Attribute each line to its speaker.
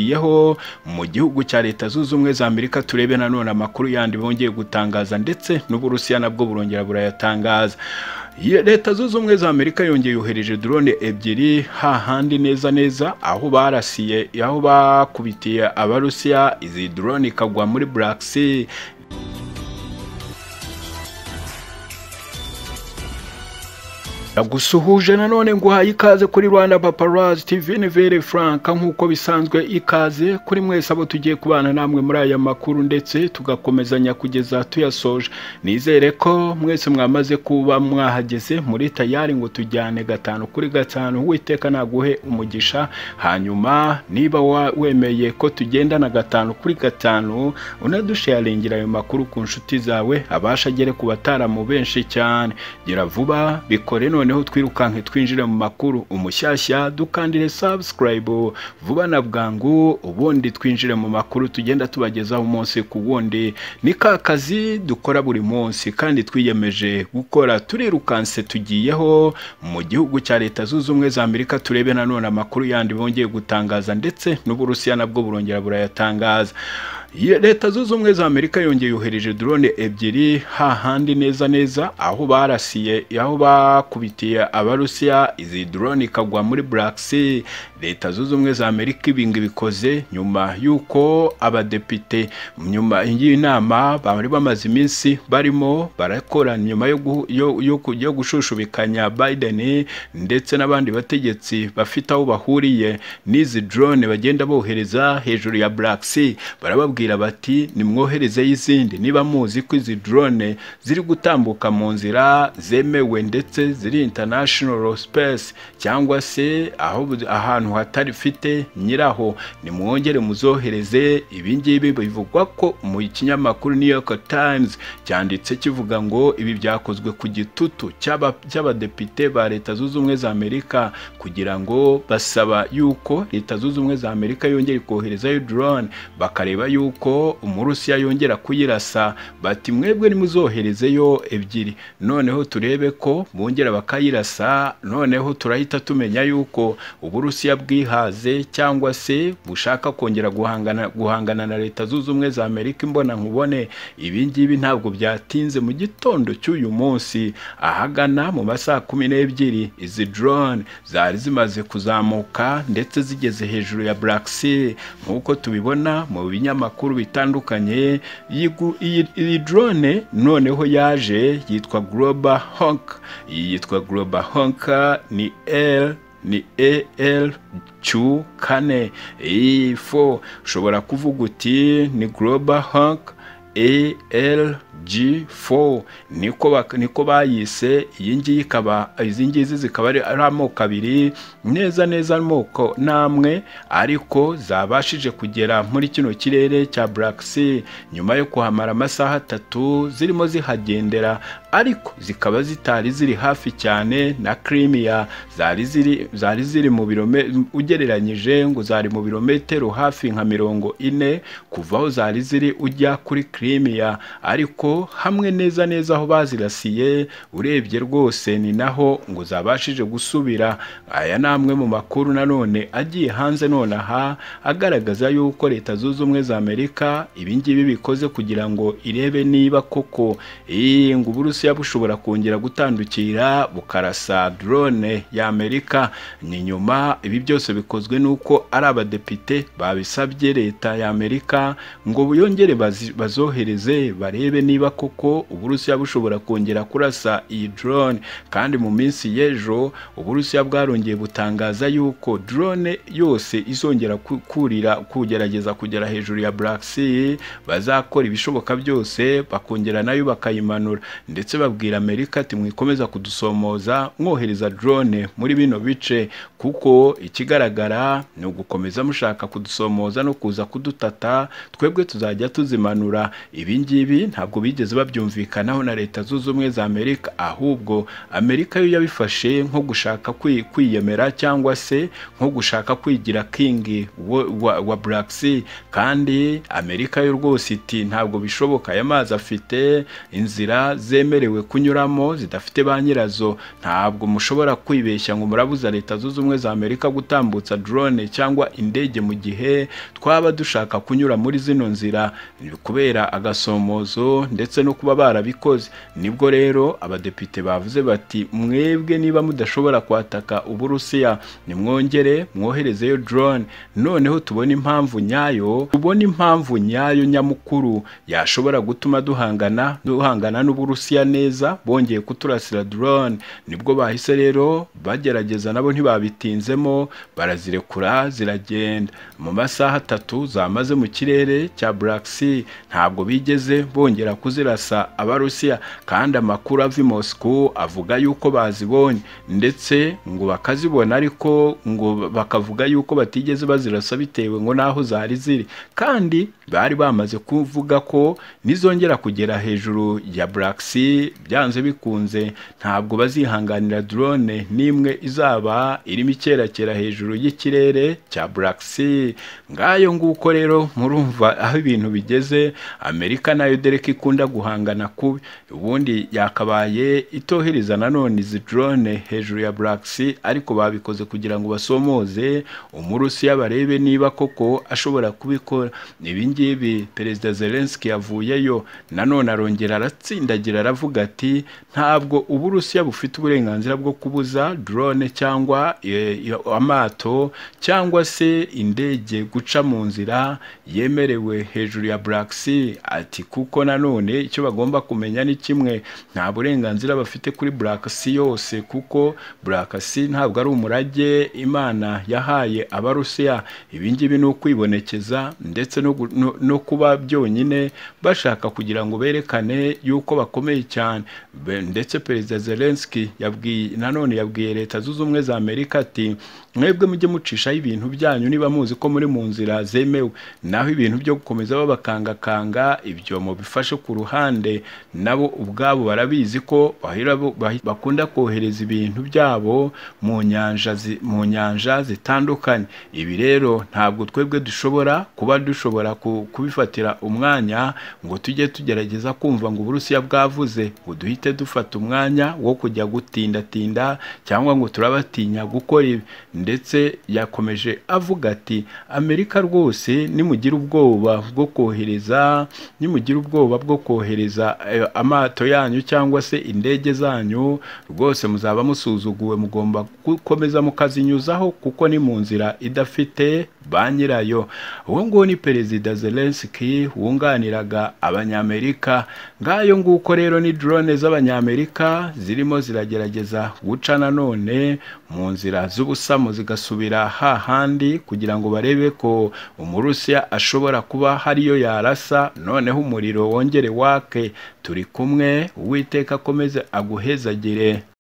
Speaker 1: tugiyeho mu gihugu cya leta zunze ubumwe za amerika turebe nanone amakuru yandi bongeye gutangaza ndetse n'uburusiya nabwo burongera burayatangaza leta zunze ubumwe za amerika yongeye yohereje drone ebyiri hahandi neza neza aho barasiye aho bakubitiye abarusiya izi drone ikagwa muri black sea gusuhuje nanone nguhaye ikaze kuri rwanda paparazi tv nivere franka nk'uko bisanzwe ikaze kuri mwese abo tugiye kubana namwe muri aya makuru ndetse tugakomezanya kugeza tuyasoje nizere ko mwese mwamaze kuba mwahageze muri tayari ngo tujyane gatanu kuri gatanu witeka naguhe umugisha hanyuma niba wemeye ko tugendana gatanu kuri gatanu unadusharingira ayo makuru ku nshuti zawe abasha agere ku bataramu benshi cyane gira vuba bikore none noneho twirukanke twinjire mu makuru umushyashya dukandire subscribe vuba na bwangu ubundi twinjire mu makuru tugenda tubagezaho umunsi ku wundi ni ka kazi dukora buri munsi kandi twiyemeje gukora turirukanse tugiyeho mu gihugu cya leta zunze ubumwe za amerika turebe nanone amakuru yandi bongeye gutangaza ndetse n'uburusiya nabwo burongera burayatangaza leta zunze ubumwe za amerika yongeye yohereje drone ebyiri hahandi neza neza aho barasiye aho bakubitiye abarusiya izi drone ikagwa muri black sea leta zunze ubumwe za amerika ibingi bikoze nyuma y'uko abadepite nyuma y'inama bari bamaze iminsi barimo barakora nyuma yo gushushubikanya biden ndetse n'abandi bategetsi bafite aho bahuriye n'izi drone bagenda bohereza hejuru ya black sea barababwira bati nimwohereze y'izindi niba muzi ko izi drone ziri gutambuka mu nzira zemewe ndetse ziri international space cyangwa se aho ahantu hatarifite nyiraho nimwongere muzohereze ibingibi bivugwa ko mu kinyamakuru New York Times cyanditse kivuga ngo ibi byakozwe ku gitutu cy'abadepite ba leta zunze ubumwe za Amerika kugira ngo basaba yuko leta zunze ubumwe za Amerika yongere koherezayo drone bakareba yuko yuko umurusiya yongera kuyirasa bati mwebwe nimuzoherezeyo ebyiri noneho turebe ko bongera bakayirasa noneho turahita tumenya yuko uburusiya bwihaze cyangwa se bushaka kongera guhangana guhangana na leta zunze ubumwe za amerika imbona nkubone ibi ngibi ntabwo byatinze mu gitondo cy'uyu munsi ahagana mu masaha kumi n'ebyiri izi drone zari zimaze kuzamuka ndetse zigeze hejuru ya black sea nk'uko tubibona mu binyamakuru amakuru bitandukanye iyi drone noneho yaje yitwa global honk iyi yitwa global honk ni l ni al cu kane iyi fo ushobora kuvuga uti ni global honk ALG4 niko niko bayise iyi ngiyi ikaba izi ngizi zikaba ari amoko abiri neza neza amoko namwe ariko zabashije kugera muri kino kirere cya Black Sea nyuma yo kuhamara amasaha atatu zirimo zihagendera ariko zikaba zitari ziri hafi cyane na Crimea zari ziri zari ziri mu birome ugereranyije ngo zari mu birometero hafi nka mirongo ine kuva aho zari ziri ujya kuri Crimea ariko hamwe neza neza aho bazirasiye urebye rwose ni naho ngo zabashije gusubira aya ni amwe mu makuru nanone agiye hanze nonaha agaragaza yuko leta zunze ubumwe za Amerika ibingibi bikoze kugira ngo irebe niba koko iyi ngo uburusiya bushobora kongera gutandukira bukarasa drone ya Amerika ni nyuma ibi byose bikozwe nuko ari abadepite babisabye leta ya Amerika ngo buyongere bazo bohereze barebe niba koko uburusiya bushobora kongera kurasa iyi drone kandi mu minsi y'ejo uburusiya bwarongeye butangaza yuko drone yose izongera kurira kugerageza kugera hejuru ya Black Sea bazakora ibishoboka byose bakongera nayo bakayimanura ndetse babwira Amerika ati mwikomeza kudusomoza mwohereza drone muri bino bice kuko ikigaragara ni ugukomeza mushaka kudusomoza no kuza kudutata twebwe tuzajya tuzimanura ibi ngibi ntabwo bigeze babyumvikanaho na leta zunze ubumwe za amerika ahubwo amerika yo yabifashe nko gushaka kwiyemera cyangwa se nko gushaka kwigira kingi wa black sea kandi amerika yo rwose iti ntabwo bishoboka aya mazi afite inzira zemewe zemerewe kunyuramo zidafite ba nyirazo ntabwo mushobora kwibeshya ngo murabuza leta zunze ubumwe za amerika gutambutsa drone cyangwa indege mu gihe twaba dushaka kunyura muri zino nzira kubera agasomozo ndetse no kuba barabikoze nibwo rero abadepite bavuze bati mwebwe niba mudashobora kwataka uburusiya nimwongere mwoherezeyo drone noneho tubona impamvu nyayo tubona impamvu nyayo nyamukuru yashobora gutuma duhangana duhangana n'uburusiya neza bongeye kuturasira drone nibwo bahise rero bagerageza nabo ntibabitinzemo barazirekura ziragenda mu masaha atatu zamaze mu kirere cya Black Sea ntabwo bigeze bongera kuzirasa abarusiya kandi amakuru ava i Moscow avuga yuko bazibonye ndetse ngo bakazibona ariko ngo bakavuga yuko batigeze bazirasa bitewe ngo naho zari ziri kandi bari bamaze kuvuga ko nizongera kugera hejuru ya Black Sea byanze bikunze ntabwo bazihanganira drone n'imwe izaba irimo icyerekera hejuru y'ikirere cya Black Sea ngayo nguko rero murumva aho ibintu bigeze Amerika nayo dereka ikunda guhangana kubi ubundi yakabaye itohereza nanone izi drone hejuru ya Black Sea ariko babikoze kugira ngo basomoze umurusiya barebe niba koko ashobora kubikora ibi ngibi perezida Zelensky yavuyeyo nanone arongera aratsindagira aravuga ati ntabwo uburusiya bufite uburenganzira bwo kubuza drone cyangwa e, amato cyangwa se indege guca mu nzira yemerewe hejuru ya Black Sea ati kuko nanone icyo bagomba kumenya ni kimwe nta burenganzira bafite kuri Black Sea yose kuko Black Sea ntabwo ari umurage Imana yahaye abarusiya ibi ngibi ni ukwibonekeza ndetse no, no, no kuba byonyine bashaka kugira ngo berekane yuko bakomeye cyane ndetse perezida Zelensky yabwiye nanone yabwiye leta zunze ubumwe za Amerika ati mwebwe mujye mucishaho ibintu byanyu niba muzi ko muri mu nzira zemewe naho ibintu byo gukomeza babakangakanga ibyo mubifashe ku ruhande nabo ubwabo barabizi ko bakunda kohereza ibintu byabo mu nyanja mu nyanja zitandukanye ibi rero ntabwo twebwe dushobora kuba dushobora kubifatira umwanya ngo tujye tugerageza kumva ngo uburusiya bwavuze ngo duhite dufata umwanya wo kujya gutindatinda cyangwa ngo turabatinya gukora ibi ndetse yakomeje avuga ati amerika rwose nimugire ubwoba bwo kohereza nimugire ubwoba bwo kohereza amato yanyu cyangwa se indege zanyu rwose muzaba musuzuguwe mugomba gukomeza mukazinyuzaho kuko ni mu nzira idafite ba nyirayo uwo nguwo ni perezida Zelensky wunganiraga abanyamerika ngayo nguko rero ni drone z'abanyamerika zirimo ziragerageza guca nanone mu nzira z'ubusamo zigasubira hahandi kugira ngo barebe ko umurusiya ashobora kuba hariyo yarasa noneho umuriro wongere wake turi kumwe uwiteka akomeze aguhezagire